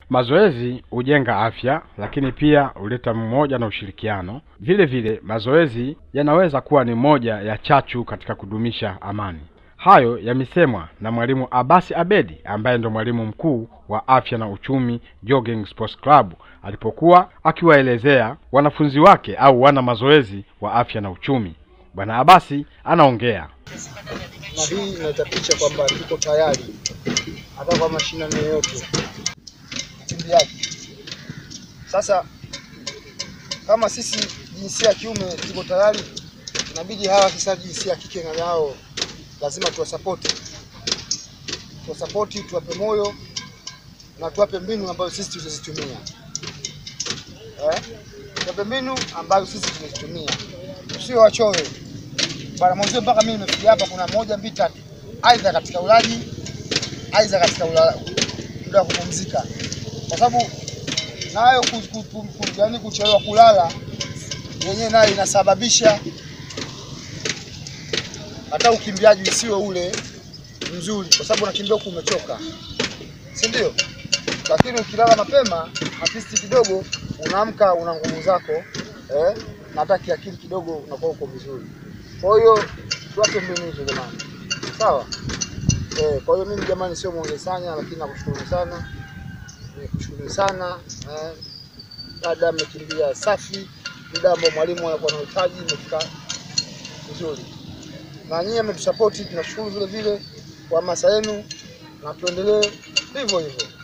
Mazoezi hujenga afya, lakini pia huleta umoja na ushirikiano. Vile vile mazoezi yanaweza kuwa ni moja ya chachu katika kudumisha amani. Hayo yamesemwa na mwalimu Abasi Abedi ambaye ndo mwalimu mkuu wa afya na uchumi Jogging Sports Club alipokuwa akiwaelezea wanafunzi wake au wana mazoezi wa afya na uchumi. Bwana Abasi anaongea. na hii inaleta picha kwamba tuko tayari hata kwa mashindano yoyote ukimbiaji. Sasa kama sisi jinsia ya kiume tuko tayari, inabidi hawa sasa jinsia ya kike na nao lazima tuwasapoti, tuwasapoti, tuwape moyo na tuwape mbinu ambazo sisi tutazitumia eh? Tuwape mbinu ambazo sisi tunazitumia, sio wachoyo bwana mwanzo mpaka mimi nimefikia hapa, kuna moja mbili tatu, aidha katika ulaji, aidha katika ula- muda wa kupumzika, kwa sababu nayo ku- ku- ku- ku- yaani kuchelewa kulala yenyewe nayo inasababisha hata ukimbiaji usiwe ule mzuri, kwa sababu unakimbia huku umechoka, si ndio? Lakini ukilala mapema at least kidogo unaamka una nguvu zako eh, na hata kiakili kidogo unakuwa uko vizuri. Kwa hiyo tuache mbinu hizo jamani, sawa eh. Kwa hiyo mimi jamani, sio mwonge sana, lakini nakushukuru sana, nikushukuru sana eh. Dada mmekimbia safi, muda ambao mwalimu anakuwa na uhitaji umefika vizuri, na nyinyi mmetusapoti, tunashukuru vile vile kwa hamasa yenu, na tuendelee hivyo hivyo.